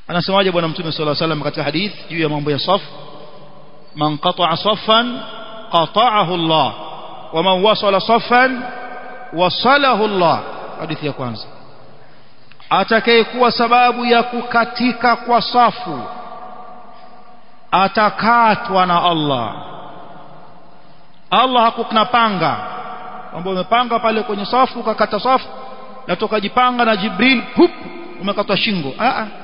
anasemaje bwana mtume sallallahu alaihi wasallam katika hadith juu ya mambo ya saf man qata'a saffan qata'ahu Allah wa man wasala saffan wasalahu Allah hadithi ya kwanza atakayekuwa sababu ya kukatika kwa safu atakatwa na Allah Allah hakukuna panga kwamba umepanga pale kwenye safu ukakata safu na tukajipanga na Jibril hup umekatwa shingo a a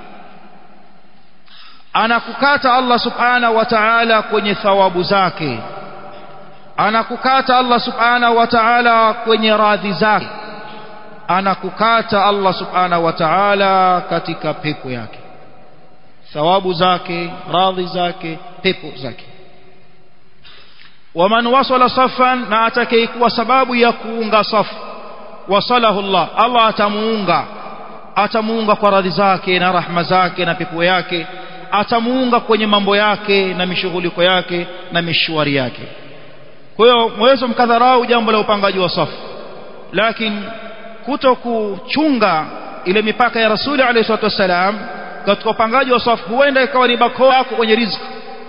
anakukata Allah subhanahu wa ta'ala kwenye thawabu zake anakukata Allah subhanahu wa ta'ala kwenye radhi zake anakukata Allah subhanahu wa ta'ala katika pepo yake thawabu zake radhi zake pepo zake waman wasala safan na atakayekuwa sababu ya kuunga safu wasalahu Allah Allah atamuunga atamuunga kwa radhi zake na rahma zake na pepo yake atamuunga kwenye mambo yake na mishughuliko yake na mishwari yake kwa hiyo mweza mkadharau jambo la upangaji wa safu lakini kuto kuchunga ile mipaka ya rasuli alayhi salatu wasalam katika upangaji wa safu huenda ikawa ni bakora yako kwenye riziki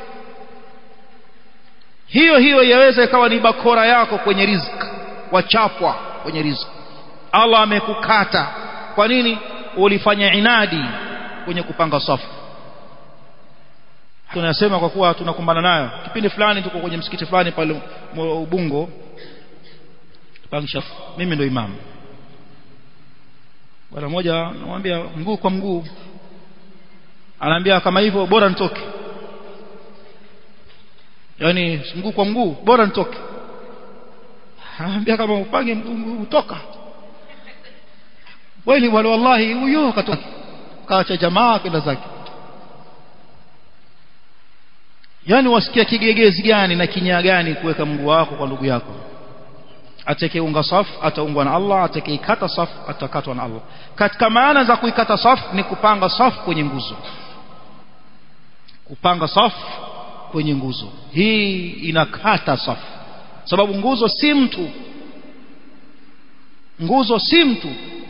hiyo hiyo yaweza ikawa ni bakora yako kwenye riziki wachapwa kwenye riziki Allah amekukata kwa nini ulifanya inadi kwenye kupanga safu tunasema kwa kuwa tunakumbana nayo kipindi fulani tuko kwenye msikiti fulani pale Ubungo pangisha mimi ndo imamu bwana mmoja namwambia mguu kwa mguu anaambia kama hivyo bora nitoke yani mguu kwa mguu bora nitoke anaambia kama upange mguu utoka kweli wala wallahi huyo akatoka kaacha jamaa kwenda zake yani wasikia kigegezi gani na kinyaa gani kuweka mguu wako kwa ndugu yako atakayeunga safu ataungwa na Allah atakayeikata safu atakatwa na Allah katika maana za kuikata safu ni kupanga safu kwenye nguzo kupanga safu kwenye nguzo hii inakata safu sababu nguzo si mtu nguzo si mtu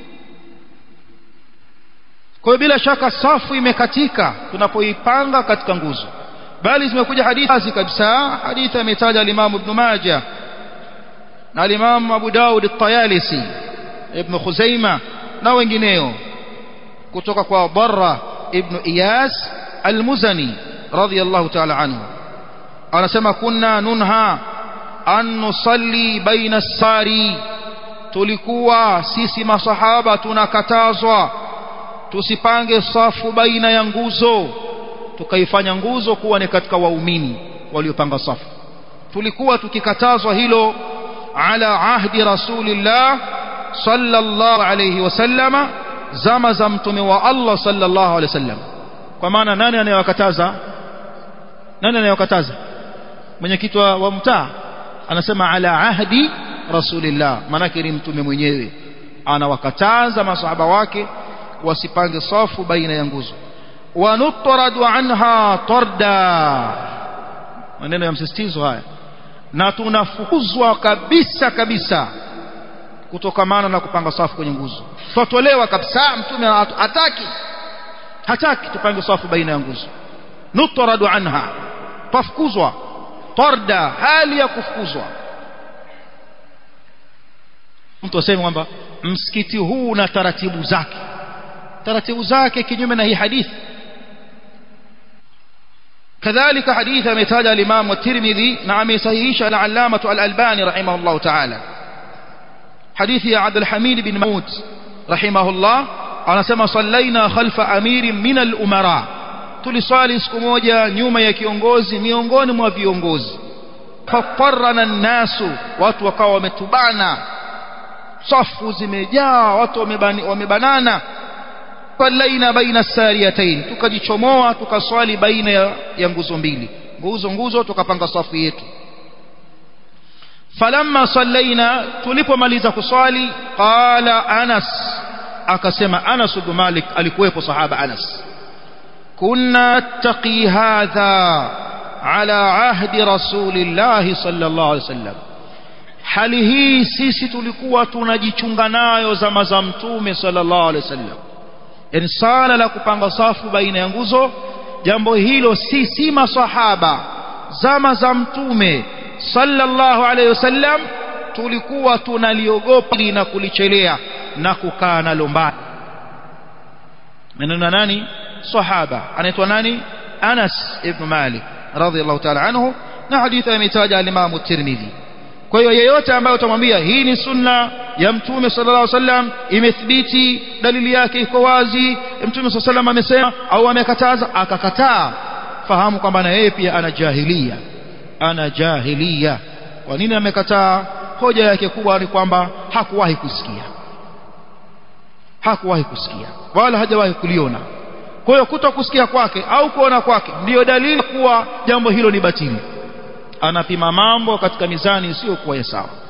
kwa hiyo bila shaka safu imekatika tunapoipanga katika nguzo bali zimekuja hadithi kabisa hadithi ametaja al-Imam Ibn Majah na al-Imam Abu Daud at-Tayalisi Ibn Khuzaimah na wengineo kutoka kwa Barra Ibn Iyas al-Muzani radiyallahu ta'ala anhu anasema kunna nunha an nusalli baina as-sari tulikuwa sisi masahaba tunakatazwa tusipange safu baina ya nguzo tukaifanya nguzo kuwa ni katika waumini waliopanga safu tulikuwa tukikatazwa hilo ala ahdi rasulillah sallallahu alayhi wasallama zama za mtume wa Allah sallallahu alayhi wasallam kwa maana nani anayewakataza nani anayewakataza mwenyekiti wa mtaa anasema ala ahdi rasulillah manake ni mtume mwenyewe anawakataza masahaba wake wasipange safu baina ya nguzo wanutradu anha tarda maneno ya msisitizo haya na tunafukuzwa kabisa kabisa kutokamana na kupanga safu kwenye nguzo twatolewa kabisa mtume hataki hataki tupange safu baina ya nguzo nutradu anha tafukuzwa tarda hali ya kufukuzwa mtu aseme kwamba msikiti huu una taratibu zake taratibu zake kinyume na hii hadithi كذلك حديث مثال الإمام الترمذي نعم يصحيح العلامة الألباني رحمه الله تعالى حديث عبد الحميد بن موت رحمه الله أنا سما صلينا خلف أمير من الأمراء tuliswali siku moja nyuma ya kiongozi miongoni mwa viongozi fafarana nnasu watu wakawa wametubana safu zimejaa watu wamebanana sallaina baina sariyatain tukajichomoa tukaswali baina ya, ya nguzo mbili nguzo nguzo tukapanga safu yetu falamma sallaina tulipomaliza kuswali qala anas akasema anas ibn malik alikuwepo sahaba anas kunna taqi hadha ala ahdi rasulillahi sallallahu alaihi wasallam hali hii sisi tulikuwa tunajichunga nayo zama za mtume sallallahu alaihi wasallam yani sala la kupanga safu baina ya nguzo jambo hilo si si masahaba zama za mtume sallallahu alayhi wasallam tulikuwa tunaliogopa na kulichelea na kukaa nalo mbali maneno nani sahaba anaitwa nani Anas ibn Malik radhiyallahu ta'ala anhu na hadithi imetaja al-Imam Tirmidhi kwa hiyo yeyote ambaye utamwambia hii ni sunna ya mtume sallallahu alaihi wasallam imethibiti dalili yake iko wazi mtume sallallahu alaihi amesema au amekataza akakataa fahamu kwamba na yeye pia ana jahilia ana jahilia kwa nini amekataa hoja yake kubwa ni kwamba hakuwahi kusikia hakuwahi kusikia wala hajawahi kuliona kwa hiyo kuto kusikia kwake au kuona kwake ndiyo dalili kuwa jambo hilo ni batili anapima mambo katika mizani isiyokuwa ya sawa